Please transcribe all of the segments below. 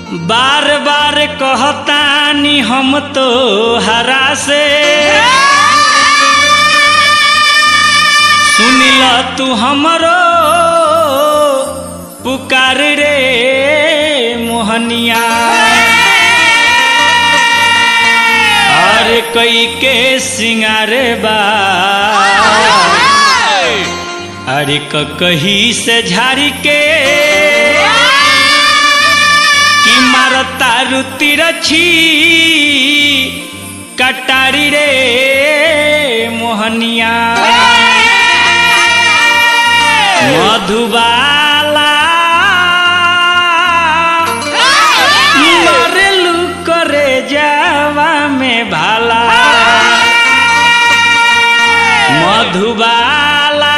बार बार कहतानी हम तो हरा से सुनिल तू हमरो पुकार रे मोहनिया अरे कई के सिंगार बा अरे क कही से झाड़ी के कि मारता रुति रछी कटारी रे मोहनिया मधुबाला मरलू करे जावा में भाला मधुबाला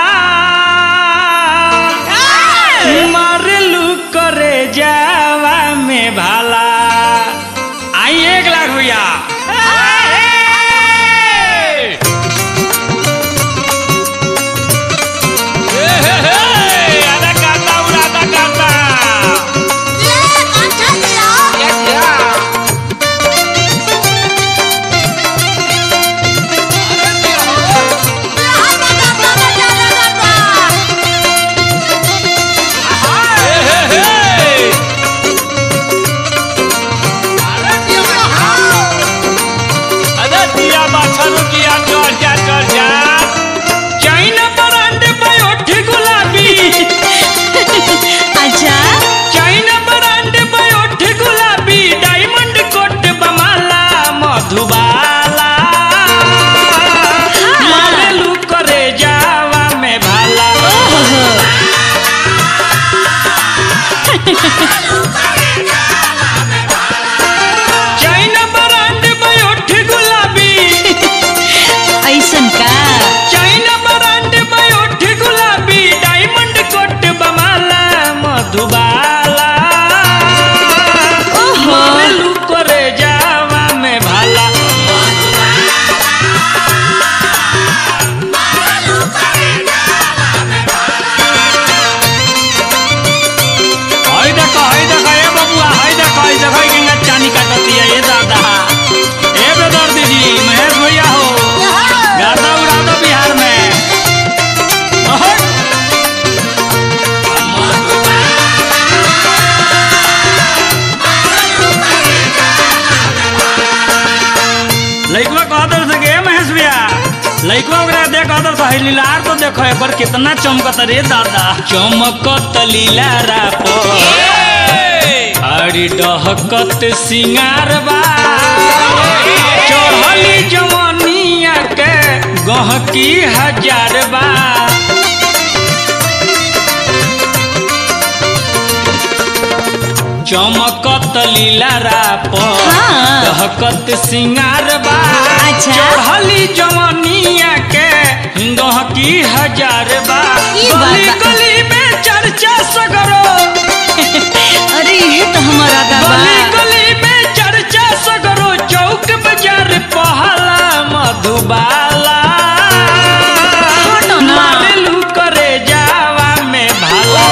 मरलू करे जावा में भाला आई एक लाख भैया आधा काटा उड़ा आधा काटा अरे दिया बाछरू किया चढ़ जा चढ़ जा चाइना ब्रांड बयोठी गुलाबी अच्छा चाइना ब्रांड बयोठी गुलाबी डायमंड कोट बमाला मधुबाला मारेलू करे जावा में भाला ओहो चाइना ब्रांड बयोठी गुलाबी ऐसन का चाइना ब्रांड बयोठी गुलाबी डायमंड कोट बमाला मधुबाला ओहो। मारेलू करे जावा में भाला हाय देखो हाय देखो ए बबुआ हाय देखो हाय देखो ई गंगा चानी काटती है ये दादा ए बेदर दीदी महेश भैया हो गाता उड़ा दो बिहार में ओहो। लइकवा कहतर से गे महेश भैया लइकवा ओकरा देख कहतर से हई लीलार तो देखो एक बार कितना चमकत रे दादा चमकत लीलारा पर अरे डहकत सिंगार बा चढ़ली जवनिया के गहकी हजार बा चमकत लीलारा पर हाँ। दहकत सिंगार बा अच्छा। चढ़ली जवनिया के गहकी हजार बा ई बात गली बा। गली में चर्चा सगरो अरे ये तो हमारा दाबा गली गली में चर्चा सगरो चौक बाजार पहला मधुबाला हटो ना। मारेलू करे जावा में भाला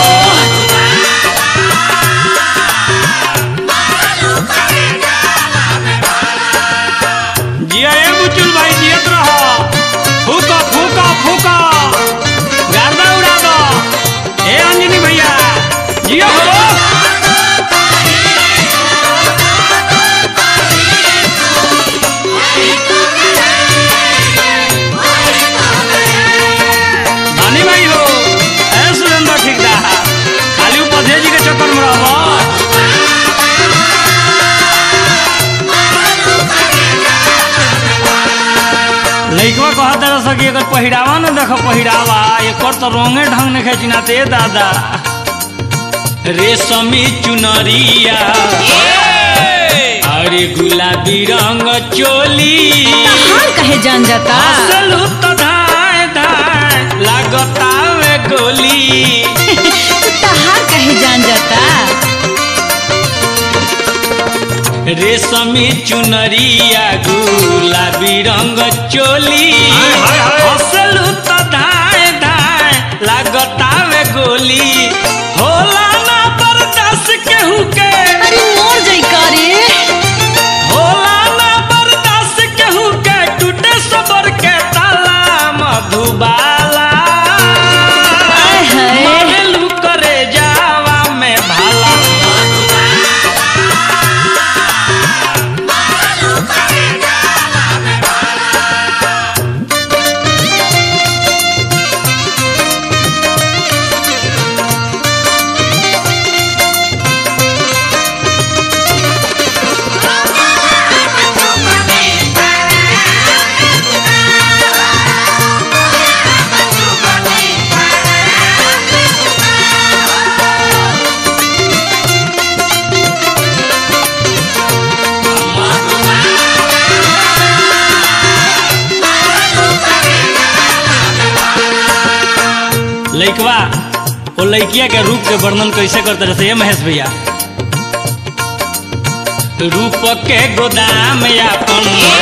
जिया ए बुचुल भाई जियत रहो फूका फूका फूका गर्दा उड़ा दो ए अंजनी भैया जिया हो धनी भाई हो ए सुरेंद्र ठेकेदार खाली उपधे जी के चक्कर में रहबो लइकवा कहत रह सकी अगर पहिरावा न देख पहिरावा एकर तो रंगे ढंग ने खेचिना ते दादा रेशमी चुनरिया अरे गुलाबी रंग चोली हाल कहे जान जाता असलू तो धाय धाय लागता वे गोली तहार कहे जान जाता रेशमी चुनरिया गुलाबी रंग चोली असलू तो धाय धाय लागता वे गोली होला ना बर्दाश्त केहू के अरे लइकवा वो लइकिया के रूप के वर्णन कैसे करते रहते ये महेश भैया रूप के गोदाम यापन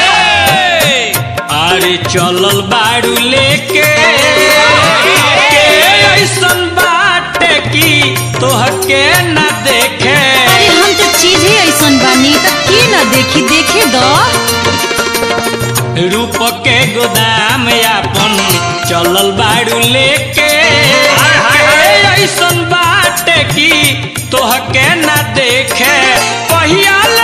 अरे चलल बाड़ू लेके के ऐसन बाटे की तोहके न देखे अरे हम तो चीज ही ऐसन बानी तो की ना देखी देखे दो रूप के गोदाम यापन चलल बाड़ू लेके के ऐसन बाटे की तोहके न देखे पहिया